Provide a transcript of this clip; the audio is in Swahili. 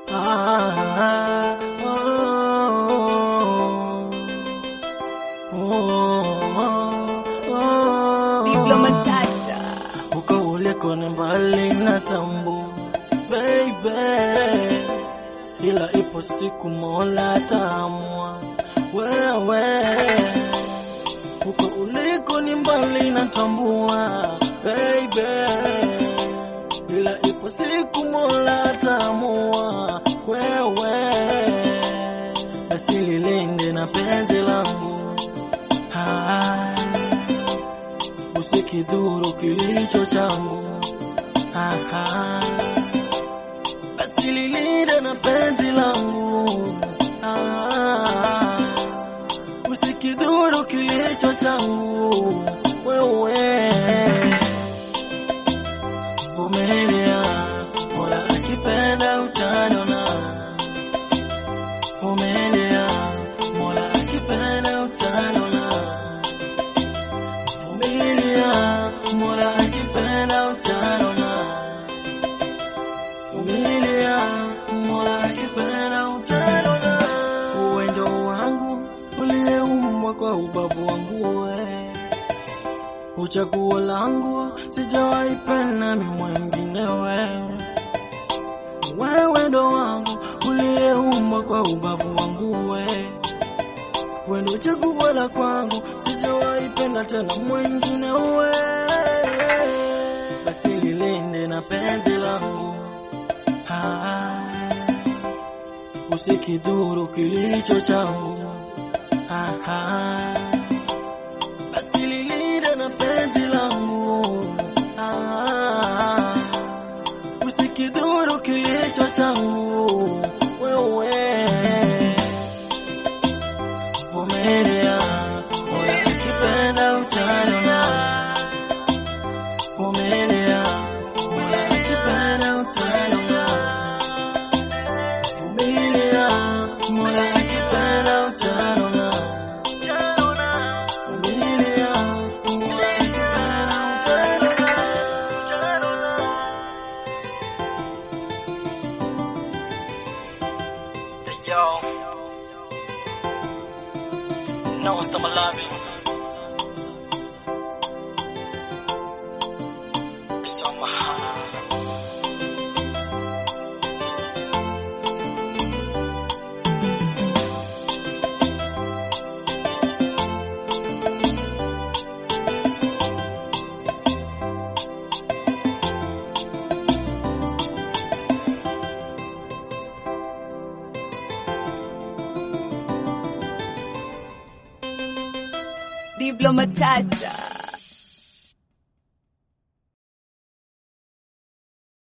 Ah, oh, oh, oh, Diplo oh. Matata. Huko uliko ni mbali na tambu baby, ila ipo siku Mola ataamua wewe. Huko uliko ni mbali na tambua baby, ila ipo siku Mola ataamua wewe. Basi lilinde na penzi langu Hai usikidhuru kilicho changu. Aha. Basi lilinde na penzi langu. Ah. Usikidhuru kilicho changu. Wewe vumilia, Mola akipenda utaniona. Vumilia, Mola akipenda utaniona. Vumilia, Mola akipenda utaniona. Vumilia, Mola akipenda utaniona. Uwe ndo wangu uliyeumbwa kwa ubavu wangu we, uchaguo langu sijawahi penda mi mwengine we. Wewe ndo wangu uliyeumbwa kwa ubavu wangu we wewe ndo chaguo la kwangu, sijawahi penda tena mwingine we. Basi lilinde na penzi langu, Ah, usikidhuru kilicho changu. Ah, Basi lilinde na penzi langu, Ah, usikidhuru kilicho changu wewe Vumilia, Mola akipenda utaniona. Vumilia, Mola akipenda utaniona. Vumilia, Mola akipenda utaniona. Vumilia, Mola akipenda utaniona. Yo. No, stop loving. It's on my heart. Diplo Matata.